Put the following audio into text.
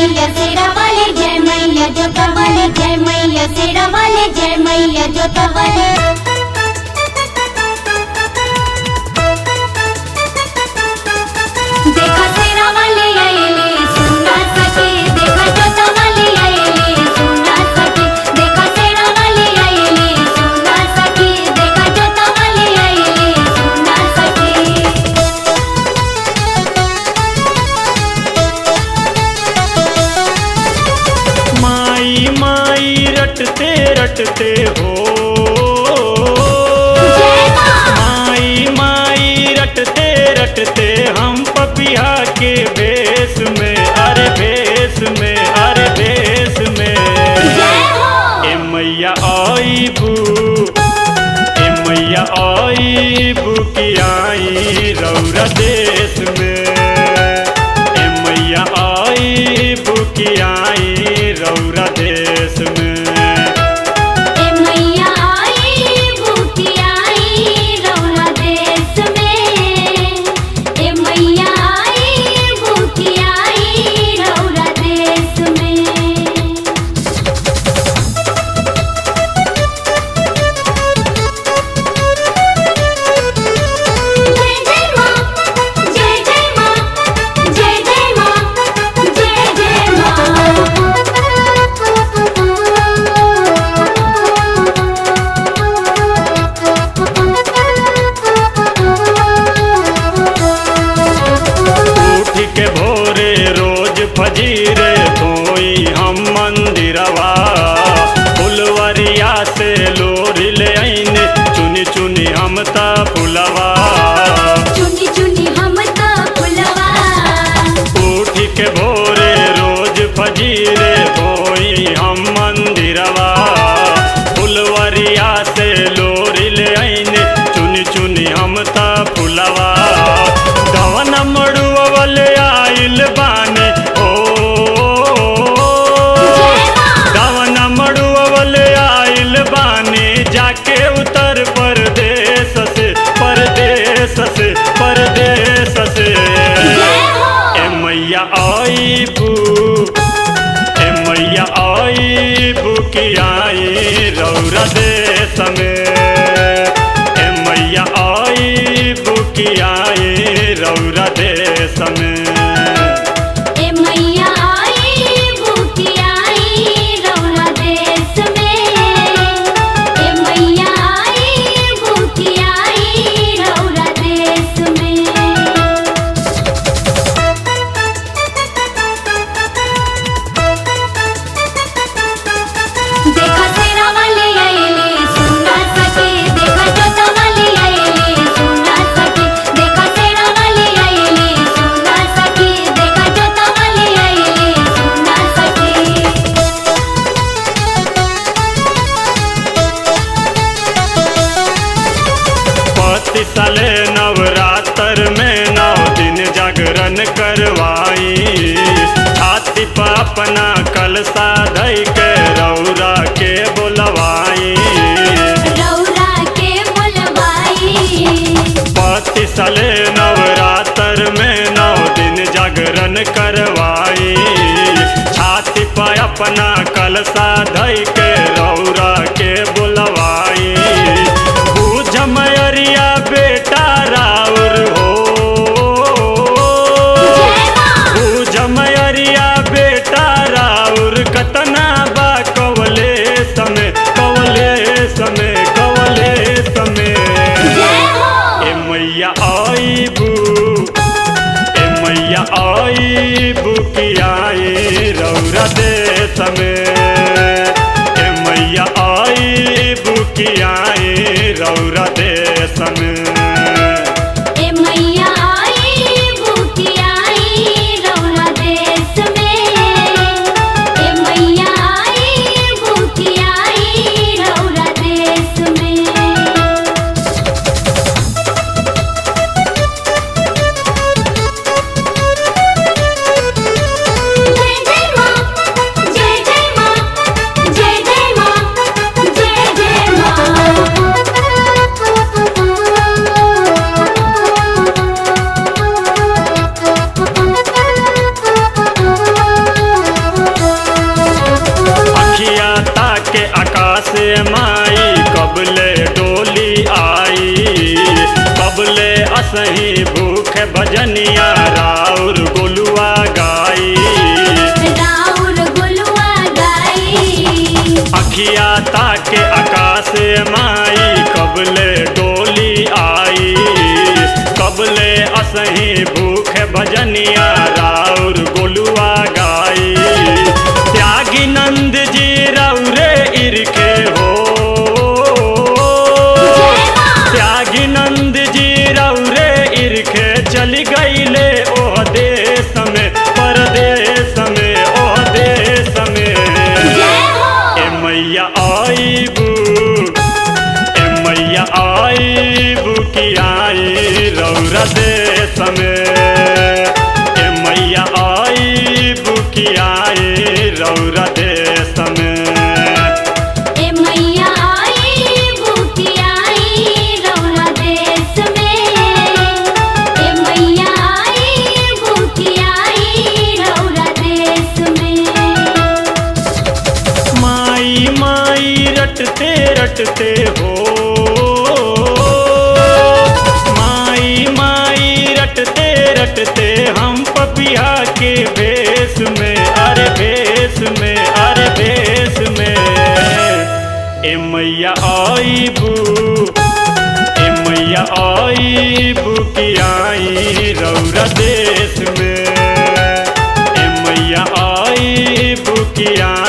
मैया शेरा वाले जय मैया जोता वाले जय मैया शेरा वाले जय मैया जोता वाले देखा शेरा वाले आएले सुना सके देखा जोता वाले आएले सुना सके देखा शेरा वाले आएले सुना सके देखा जोता वाले आएले सुना सके माई माई रटते रटते हो जय माँ माई माई रटते रटते हम पपिया के भेष में अरे भेष में अरे भेष में जय हो ए मैया आई बू ए मैया आई बू की आई रौरा देश में ए मैया आई बू की आई रौरा देश में ए मैया आई भूखी आई रौना देश में ए मैया आई भूखी आई रौना देश में जय जय माँ जय जय माँ जय जय माँ जय जय उठ के भोरे रोज फजीरे धोई हम मंदिरवा फुलवरिया से लोरी ले आईने चुनी चुनी हम ता फुलवा चुनी चुनी हम तो फुलवा उठ के भोरे रोज फजीरे धोई हम मंदिरवा फुलवरिया से लोरी ले आईने चुनी चुनी हम ता फुलवा दवन मड़ुअवल आइल बाने ओ जय माँ दवन मड़ुअवल आइल बाने जाके उत्तर प्रदेश से परदेश से परदेश से जय हो ए मैया आई बू ए मैया आई बू की आई रौरा देश में ए मैया आई बू की आई रौरा देश में ए मैया आई भूखी आई रौना देश में ए मैया आई भूखी आई रौना देश में देखा शेरा वाले आएले सुना सके देखा जोता वाले आएले सुना सके देखा शेरा वाले आएले सुना सके देखा जोता वाले आएले सुना सके पति साले नवरात्र में नौ दिन जागरण करवाई छाती पर अपना कलसा धई के रौरा के बोलवाई रौरा के बुलवाई पति साले नवरात्र में नौ दिन जागरण करवाई छाती पर अपना कलसा धई के रौरा के बुलवाई बूझ मयरिया बेटा राउर हो जय माँ बूझ मयरिया बेटा राउर कतना बा कवले समय कवले समय कवले समय जय हो ए मैया आई बू ए मैया आई बू की आई रौरा देश में ए मैया आई बू की आई रौरा देश में ए मैया आई भूखी आई रौना देश में ए मैया आई भूखी आई रौना देश में जय जय माँ जय जय माँ जय जय माँ जय जय माँ से माई कबले डोली आई कबले असही भूख भजनिया राउर गोलुआ गाई राउर गुलुआ गाई अखिया ताके आकाश माई कबले डोली आई कबले असही भूख भजनिया राउर गोलुआ गाई त्यागी नंद जी रौरे इरखे हो जय मां त्यागी नंद जी रौरे इरखे चली गईले ओह देश में परदेश में ओह देश में जय हो ए मैया आईबू ए मैया आईबू की आई रौरा देश में ए मैया आईबू की आई रौरा देश में ए मैया आई भूखी आई रौरा देश में ए मैया आई भूखी आई रौरा देश में माई माई रटते रटते हो माई माई रटते रटते हम पपिया के भेष में अरे भेष में अरे भेष में ए मैया आईबू ए मैया आईबू की आई रौरा देश में ए मैया आईबू की आई